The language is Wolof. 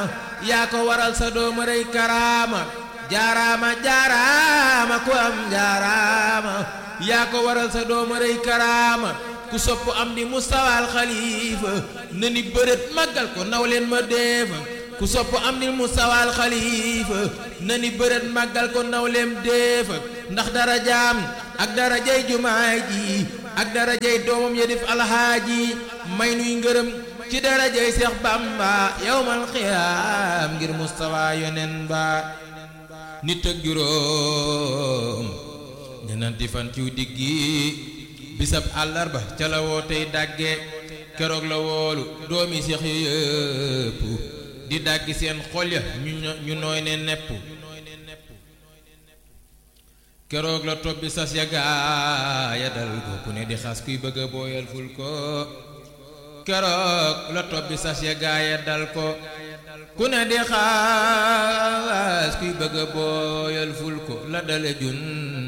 yaa ko waral sa dooma rëy karaama jaaraama jaaraama ku am jaaraama yaa ko waral sa dooma rëy karaama ku sopp am di mustawaal xalifa na ni bërët màggal ko naw leen ma deefa ku sopp am di mustawaal xalifa na ni bërët màggal ko naw leen deefa ndax dara jaam ak dara jay jumaay ji ak dara jay doomam ya def alhaaji may nuy ngërëm ci dara jay seex bamba yowmal xiyaam ngir mustawa yonen ba nit ak juróom ñenanti fan ciw diggi bisab àllarba ca la woo tey dàgge keroog la woolu doomi seex ya yëpp di dàggi seen xol ya ñu nooy ne nepp keroog la tobbi sas ya gaaya dal ko ku ne di xas kuy bëgg a booyal ful ko keroog la tobbi sas ya gaaya dal ko ku ne di xas kuy bëgg a booyal ful ko la dale jun